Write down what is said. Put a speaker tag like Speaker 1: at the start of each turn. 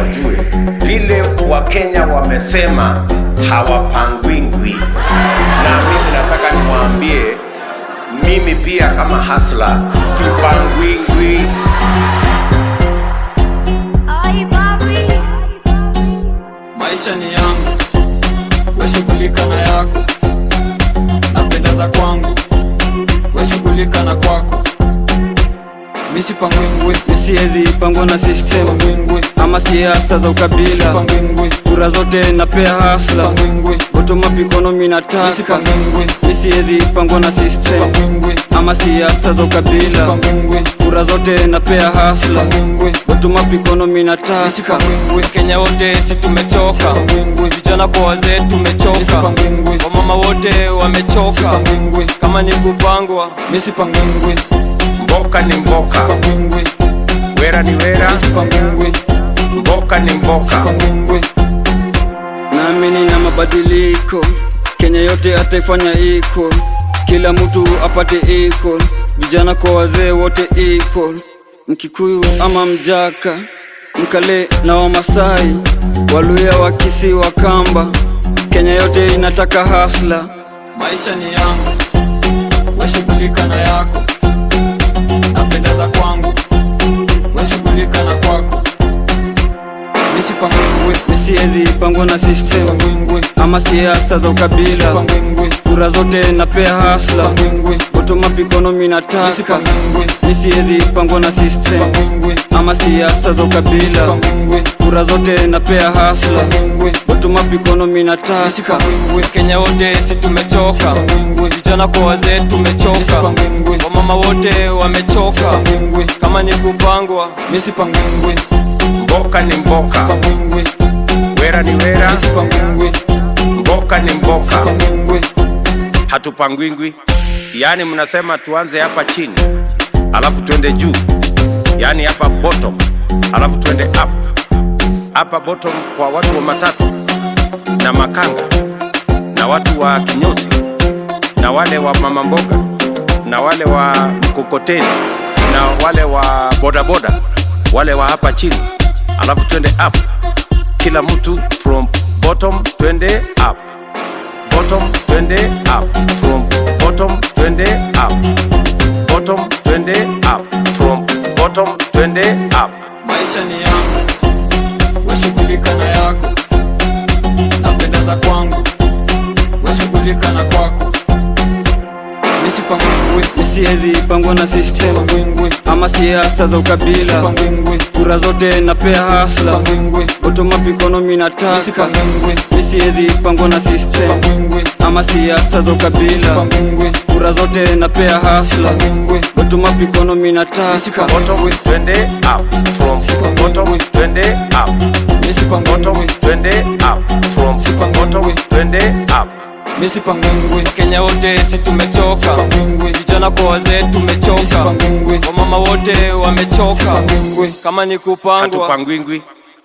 Speaker 1: wajue vile Wakenya wamesema hawapangwingwi, na mimi nataka niwaambie, mimi pia kama hasla sipangwingwi.
Speaker 2: Ay, papi.
Speaker 3: maisha ni yangu, weshughulika na yako, napenda za kwangu, weshughulika na kwako. Misipangwingwi,
Speaker 4: misiezi pangwa na system
Speaker 3: pangwingwi,
Speaker 4: ama siasa za ukabila
Speaker 3: pangwingwi,
Speaker 4: kura zote napea hasla
Speaker 3: pangwingwi,
Speaker 4: bottom up economy nataka
Speaker 3: misipangwingwi,
Speaker 4: misiezi pangwa na system
Speaker 3: pangwingwi,
Speaker 4: ama siasa za ukabila
Speaker 3: pangwingwi,
Speaker 4: kura zote napea hasla
Speaker 3: pangwingwi,
Speaker 4: bottom up economy nataka
Speaker 3: misipangwingwi,
Speaker 5: Kenya wote si tumechoka,
Speaker 3: pangwingwi,
Speaker 5: vijana kwa wazee tumechoka,
Speaker 3: misipangwingwi,
Speaker 5: wamama wote wamechoka.
Speaker 3: pangwingwi,
Speaker 5: Kama ni kupangwa,
Speaker 3: misipangwingwi,
Speaker 1: Mboka ni mboka,
Speaker 3: pangwingwi,
Speaker 1: wera ni wera,
Speaker 3: misipangwingwi,
Speaker 1: mboka ni mboka.
Speaker 3: pangwingwi,
Speaker 4: naamini na mabadiliko kenya yote ataifanya iko kila mtu apate iko vijana kwa wazee wote iko mkikuyu ama mjaka mkale na wamasai waluya wakisi wa kamba kenya yote inataka hasla
Speaker 3: maisha ni yangu, weshughulika na yako, napenda za kwangu, weshughulika na kwako. Misipangwingwi,
Speaker 4: misiezi pangwa na system
Speaker 3: pangwingwi,
Speaker 4: ama siasa za ukabila
Speaker 3: pangwingwi,
Speaker 4: kura zote napea hasla
Speaker 3: pangwingwi,
Speaker 4: bottom up economy nataka
Speaker 3: misipangwingwi,
Speaker 4: misiezi pangwa na system
Speaker 3: pangwingwi,
Speaker 4: ama siasa za ukabila
Speaker 3: pangwingwi,
Speaker 4: kura zote napea hasla
Speaker 3: pangwingwi,
Speaker 4: bottom up economy nataka
Speaker 3: misipangwingwi,
Speaker 5: Kenya wote si tumechoka,
Speaker 3: pangwingwi,
Speaker 5: vijana kwa wazee tumechoka,
Speaker 3: misipangwingwi,
Speaker 5: wamama wote wamechoka.
Speaker 3: pangwingwi,
Speaker 5: Kama ni kupangwa,
Speaker 3: misipangwingwi,
Speaker 1: Mboka ni mboka,
Speaker 3: pangwingwi,
Speaker 1: wera ni wera,
Speaker 3: misipangwingwi,
Speaker 1: mboka ni mboka.
Speaker 3: pangwingwi,
Speaker 1: Hatupangwingwi. Yaani mnasema tuanze hapa chini alafu twende juu, yaani hapa bottom alafu twende up. Hapa bottom kwa watu wa matatu na makanga na watu wa kinyozi na wale wa mama mboga na wale wa mkokoteni na wale wa bodaboda, wale wa hapa chini, alafu twende up, kila mtu from bottom twende up bottom twende up from bottom twende up bottom twende up from bottom twende up
Speaker 3: maisha ni yangu, weshughulika na yako, napenda za kwangu, weshughulika na kwako. Misipangwingwi,
Speaker 4: misiezi pangwa na system
Speaker 3: pangwingwi,
Speaker 4: ama siasa za ukabila
Speaker 3: pangwingwi,
Speaker 4: kura zote napea hasla
Speaker 3: pangwingwi,
Speaker 4: bottom up economy nataka
Speaker 3: misipangwingwi,
Speaker 4: misiezi pangwa na system
Speaker 3: pangwingwi,
Speaker 4: ama siasa za ukabila
Speaker 3: pangwingwi,
Speaker 4: kura zote napea hasla
Speaker 3: pangwingwi,
Speaker 4: bottom up economy nataka
Speaker 1: bottom twende up from bottom twende up bottom
Speaker 3: misipangwingwi,
Speaker 1: twende up from bottom twende up
Speaker 3: misipangwingwi,
Speaker 5: Kenya wote si tumechoka,
Speaker 3: pangwingwi,
Speaker 5: vijana kwa wazee tumechoka,
Speaker 3: pangwingwi,
Speaker 5: wamama wote wamechoka.
Speaker 3: pangwingwi,
Speaker 5: Kama ni kupangwa,
Speaker 1: hatupangwingwi